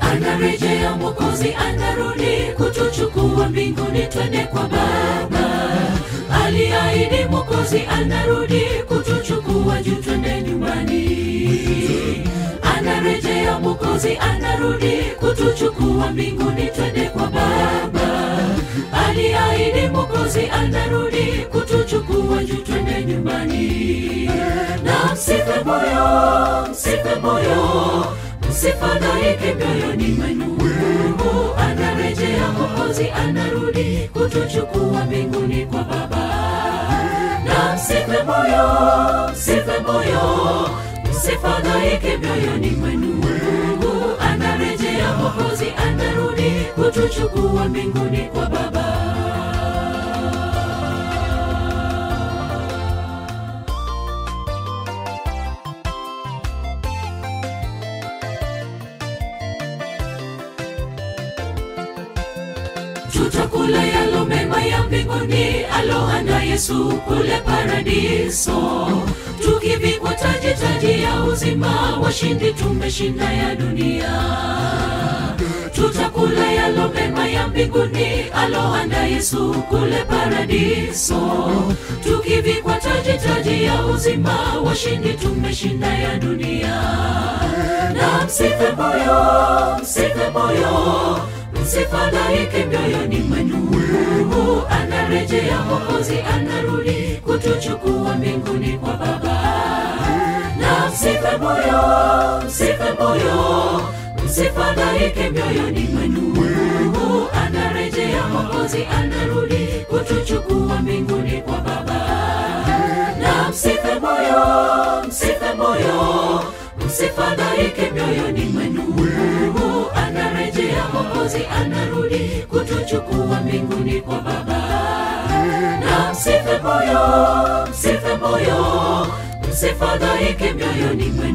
anarejea mwokozi anarudi kutuchukua mbinguni twende kwa baba aliahidi mwokozi anarudi kutuchukua juu twende nyumbani anarejea mwokozi anarudi kutuchukua mbinguni twende kwa baba aliahidi mwokozi anarudi kutuchukua juu twende nyumbani na msife moyo msife moyo msifadhaike mioyoni mwenu mungu anarejea mwokozi anarudi kutuchukua mbinguni kwa baba na msife moyo msife moyo msifadhaike mioyoni mwenu mungu anarejea mwokozi anarudi kutuchukua mbinguni kwa baba tutakula yalo mema ya mbinguni aloanda yesu kule paradiso tukivikwa taji taji ya uzima washindi tumeshinda ya dunia tutakula yalo mema ya mbinguni aloanda yesu kule paradiso tukivikwa taji taji ya uzima washindi tumeshinda ya dunia na msife moyo msife moyo msifadhaike mioyoni mwenu mungu anarejea mwokozi anarudi kutuchukua mbinguni kwa baba na msife moyo msife moyo msifadhaike mioyoni mwenu mungu anarejea mwokozi anarudi kutuchukua mbinguni kwa baba na msife moyo msife moyo msifadhaike mioyoni mwenu mungu anarejea mwokozi anarudi kutuchukua mbinguni kwa baba na msife moyo msife moyo msifadhaike mioyoni mwenu